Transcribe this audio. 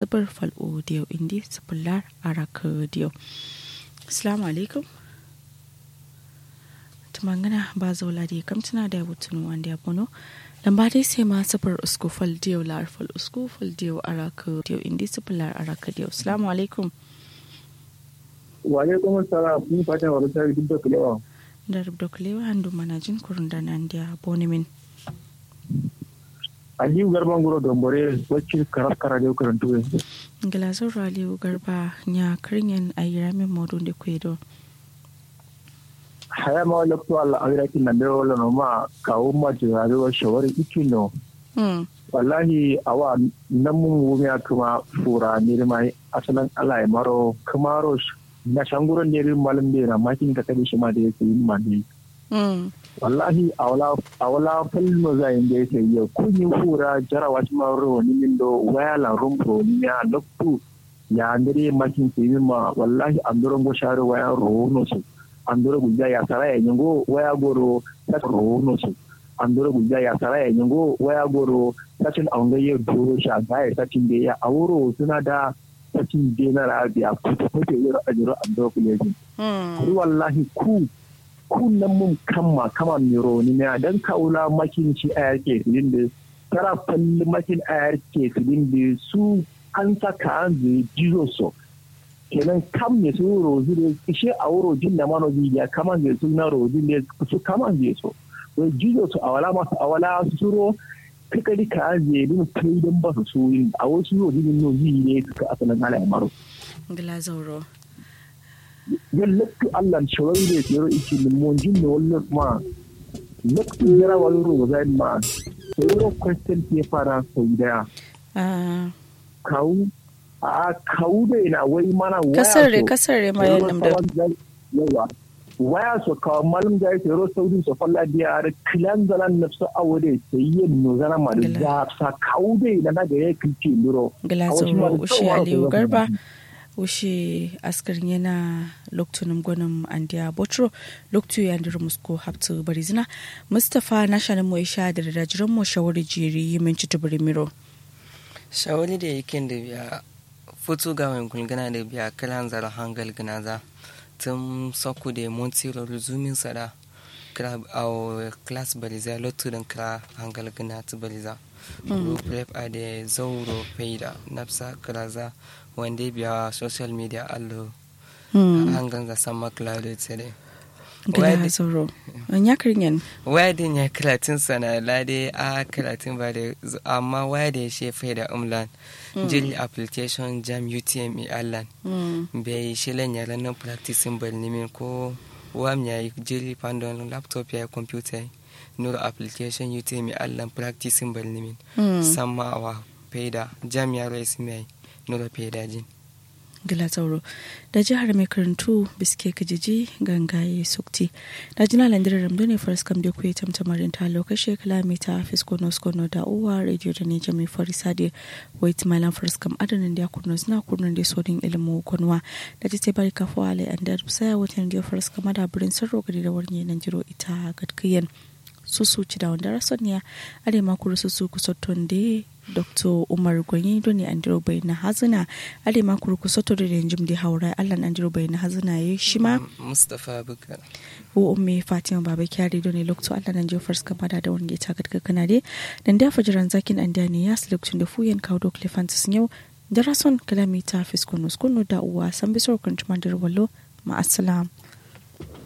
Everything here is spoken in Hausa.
sifir fal'o diyo indi sifillar araka diyo assalamu alaikum tumangana ba zaula da kamtuna da wutun wanda ya bono lamba dai sai ma sifir usku fal diyo lar fal usku fal diyo araka diyo indi sifillar araka diyo assalamu alaikum wa alaikum assalam ni fatan wa rasari duk da kulewa da rubda kulewa handu manajin kurun da nan da bonimin aliyu garban guro dombore wacce karar kara da karantu yanzu gilazar aliyu garba ya kirinyan a yi ramin modun da kwedo haya ma wala ko Allah awira kin nan da wala no ma kawo ma jirare wa shawari ikino wallahi awa nan mun wumi kuma fura ne mai asalan Allah ya maro kamaro na shanguran ne malam da na makin ka kadi shi ma da yake yin ma ne wallahi awala falmo za yin da yake yi kun yi fura jarawa ci maro ni min do waya la rumbo ni ya lokku ya ndire makin ke yin ma wallahi anduron go share waya ro no su andoro gujja ya sara ya nyingo waya goro ta ro no su andoro gujja ya sara ya nyingo waya goro sacin aunga ye doro sha ga ya sacin da ya awuro suna da sacin da na rabiya ko ta ko yi ajiro andoro kuleji ku wallahi ku ku nan mun kamma kama miro ni ne dan kaula makin ci a yake filin da tara falli makin a yake filin da su an saka an zai jizo so kenan kam ne su rozi da ishe a wuro jin da mano ya kama zai su na rozi ne su kama zai so wai jizo su a wala masu a wala su suro kakari ka zai din kai don ba su su yin a wasu rozi ne no yi ne suka asalin ala ya maro. Glazauro. Yan lakki Allah shawari da tsero iki limon jin da wani ma lakki jira wani rozi ma tsero question ke fara sau daya. Kawu a kawu da yana wai mana waya kasar re kasar re ma yan da yawa waya so ka malum da yake ro saudi so falla dia ar kilan zalan nafsu awde sai yin no zana ma da sa kawu da yana da ya kici duro glazo ushi aliyu garba ushi askar yana loktunum gwanin andiya botro loktu ya ndir musko haptu barizina mustafa nashanin mu isha da rajiran mu shawari jiri yi min citubiri miro shawari da yakin da biya futu ga wani gulgana da biya kalan zara hangal gana za tun soku da monti ruzumin sada kira a class baliza lotu don kira hangal gana ta baliza group rep a da zauro faida nafsa kira za wanda biya social media allo hangan za sama cloud tsere gana zauro ya kirinyan wadin ya kiratin sana lade a kiratin ba da amma wadin ya shefe da umlan jili application jam utme allan bai shilen ya ranar practicing balnimin ko wam ya yi jili pandon laptop ya yi computer nura application utme allan practicing balnimin sama wa faida jam ya rai mai nura faida jin gila tsauro da jihar mai karantu biske kajiji gangaye sukti da jina landirar ramdo ne faras kam da kuwa tamtamarin ta lokashe kalamita fiskono skono da uwa radio da ne jami farisa da wait malam faras kam adanin da kurno suna kurnon da sodin ilimin kwanwa da ta bari kafuwa alai an da saya watan da faras kama da birin sarro gari da warne nan jiro ita gadkiyan susu ci da wanda rasoniya are makuru susu kusotton da dr umar gwanyi doni andiro bai na hazina ale makuru kusoto da yanjim da haura allan andiro bai na hazina ya shi ma mustapha bukar wo umme fatima baba kyari doni lokto allan an jofar ska bada da wani ta gadga kana de dan da fajiran zakin an da ne ya lokacin da fuyen kawo dok lefantis yau da rason kalamita fiskonos kunu da uwa san bisor kan wallo ma assalam